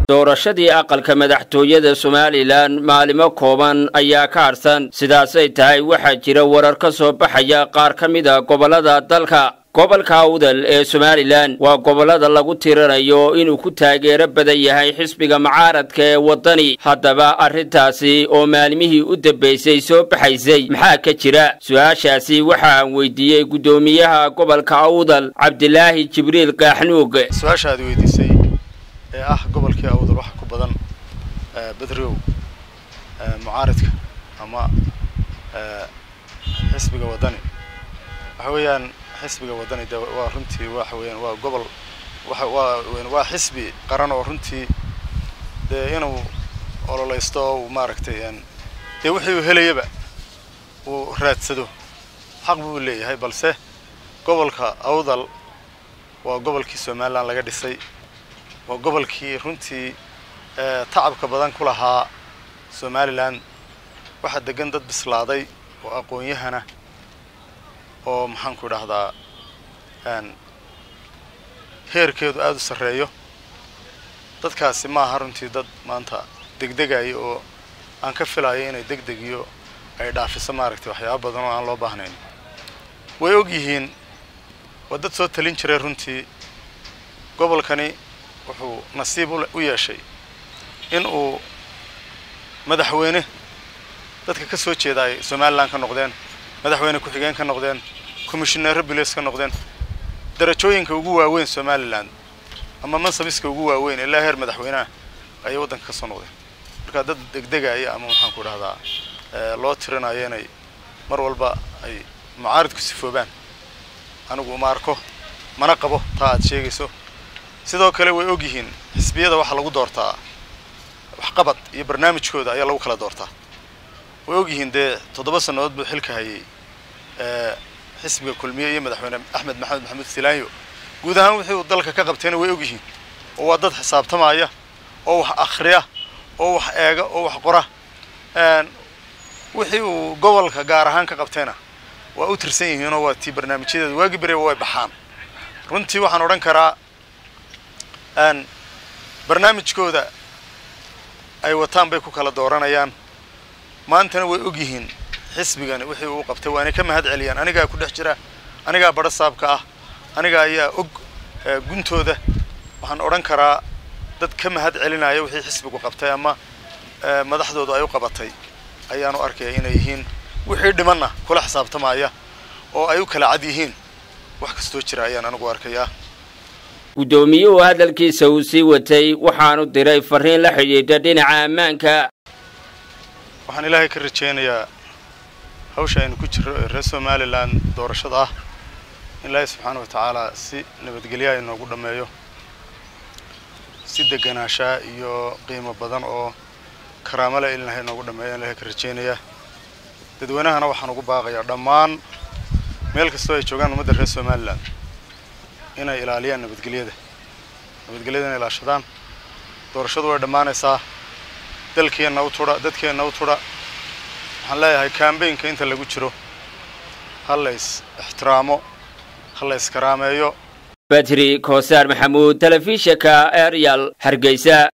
doorashadii aqalka madaxtooyada somalilan maalimo kooban ayaa ka harsan sidaasay tahay waxaa jira warar ka soo baxaya qaar ka mid a gobollada dalka gobolka awdal ee somalilan waa gobollada lagu tirinayo inuu ku taageero badan yahay xisbiga mucaaradka ee waddani haddaba arrintaasi oo maalimihii u dambaysay soo baxaysay maxaa ka jira su-aashaasi waxa aan weydiiyey guddoomiyaha gobolka awdal cabdilaahi jibriil kaaxnuug su-aasha aad weydiisay ee ah gobolkii awdal waxa ku badan bedrow mucaaradka ama xisbiga waddani waxa weeyaan xisbiga waddani de waa runtii waxa weeyaan waa gobol waxa waa waa xisbi qaran oo runtii dee inuu ololeysto oo uu maaragtay dee wixii uu helayaba uu raadsado xaq buu leeyahay balse gobolka awdal waa gobolkii somaliland laga dhisay waa gobolkii runtii tacabka badan ku lahaa somaliland waxaa degan dad bislaaday oo aqoon-yahana oo maxaanku idhahdaa heerkeedu aada u sarreeyo dadkaasi maaha runtii dad maanta degdegaya oo aan ka filayo inay degdeg iyo ay dhaafiso maaragtay waxyaaba badan oo aan loo baahnayn way og yihiin waa dad soo talin jiray runtii gobolkani wuxuu nasiib u yeeshay in uu madaxweyne dadka ka soo jeeda ay somaliland ka noqdeen madaxweyne ku-xigeen ka noqdeen commissioneero bilis ka noqdeen darajooyinka ugu waaweyn somaliland ama mansabiska ugu waaweyn ilaa heer madaxweyneha ayay waddanka ka soo noqdeen markaa dad degdegaya ama maxaanku idhahdaa loo tirinayo inay mar walba ay mucaaridku sifoobaan anigu uma arko mana qabo taa aad sheegayso sidoo kale way og yihiin xisbiyada waxaa lagu doortaa waxqabad iyo barnaamijkooda ayaa lagu kala doortaa way og yihiin dee toddoba sannadood buu xilka hayay xisbiga kulmiye iyo madaxweyne axmed maxamed maxamuud silaanyo guud ahaan wixii uu dalka ka qabtayna way og yihiin oo waa dad xisaabtamaya oo wax akhriya oo wax eega oo wax qora wixii uu gobolka gaar ahaan ka qabtayna waa u tirsan yihiinoo waa tii barnaamijyadeeda waagi bereba way baxaan runtii waxaan odhan karaa barnaamijkooda ay wataan bay ku kala dooranayaan maantana way og yihiin xisbigani wixii uu qabtay waa inay ka mahad celiyaan anigaa ku dhex jira anigaa badho saabka ah aniga ayaa og guntooda waxaan odhan karaa dad ka mahad celinaya wixii xisbigu qabtay ama madaxdoodu ay u qabatay ayaanu arkaya inay yihiin wixii dhimanna kula xisaabtamaya oo ay u kala cad yihiin wax kastoo jira ayaan anigu arkayaa guddoomiyuhu hadalkiisa uu sii watay waxaanu diray fariin la xidhiidha dhinaca ammaanka waxaan ilaahay ka rajaynayaa hawsha aynu ku jirro ee reer somalilan doorashada ah in ilaahay subxaana wa tacaala si nabadgelyaha inoogu dhammeeyo si deganaanshaa iyo qiimo badan oo karaamo le in ilahay inoogu dhammeeyo aan ilahay ka rajaynayaa dadweynahana waxaan ugu baaqayaa dhammaan meel kastoo ay joogaan ummadda reer somalilan inay ilaaliyaan nabadgelyada nabadgelyada inay ilaashadaan doorashadu way dhammaanaysaa dalkeenna u tudha dadkeenna u tudha waxaan leeyahay kambaynka inta lagu jiro ha lays ixtiraamo ha la yskaraameeyo badri koosaar maxamuud telefishinka eryal hargeysa